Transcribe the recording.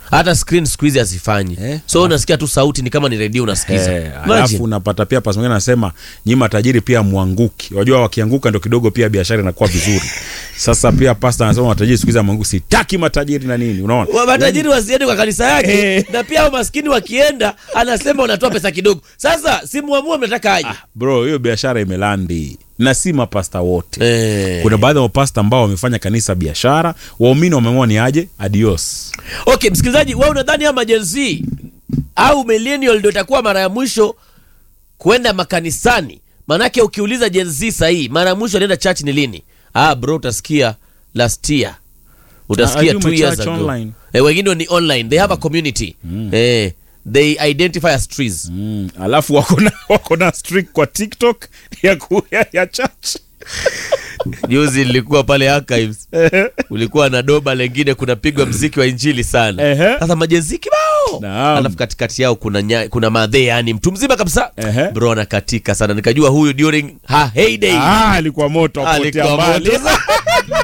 hata screen siku hizi hazifanyi Eh, so unasikia tu sauti ni kama ni redio unasikiza Eh, Imagine. alafu unapata pia pas mwingine anasema nyi matajiri pia mwanguki wajua wakianguka ndo kidogo pia biashara inakuwa vizuri sasa pia pasta anasema matajiri siku hizi amwanguki sitaki matajiri na nini unaona Wa- matajiri wasiende kwa kanisa yake Eh. na pia hao maskini wakienda anasema wanatoa pesa kidogo sasa simuamua mnataka aje bro hiyo biashara imelandi na si mapasta wote Eh. kuna baadhi ya mapasta ambao wamefanya kanisa biashara waumini wameamua ni aje adios okay msikilizaji wewe unadhani ama jenzi au millennial ndio itakuwa mara ya mwisho kwenda makanisani manake ukiuliza jenzi sahii mara ya mwisho alienda church ni lini ah bro utasikia last year utasikia Ah, two years church ago online. eh, wengine ni online they have a community eh, they identify as trees mm. alafu wako na wako na streak kwa tiktok ya, ku, ya, ya church juzi nilikuwa pale archives ulikuwa na doba lengine kunapigwa mziki wa injili sana Ehe. sasa majenzi kibao Naam. alafu katikati yao kuna nya, kuna madhe yani mtu mzima kabisa Ehe. bro anakatika sana nikajua huyu during her heyday ah, alikuwa moto akupotea alikuwa mbali moto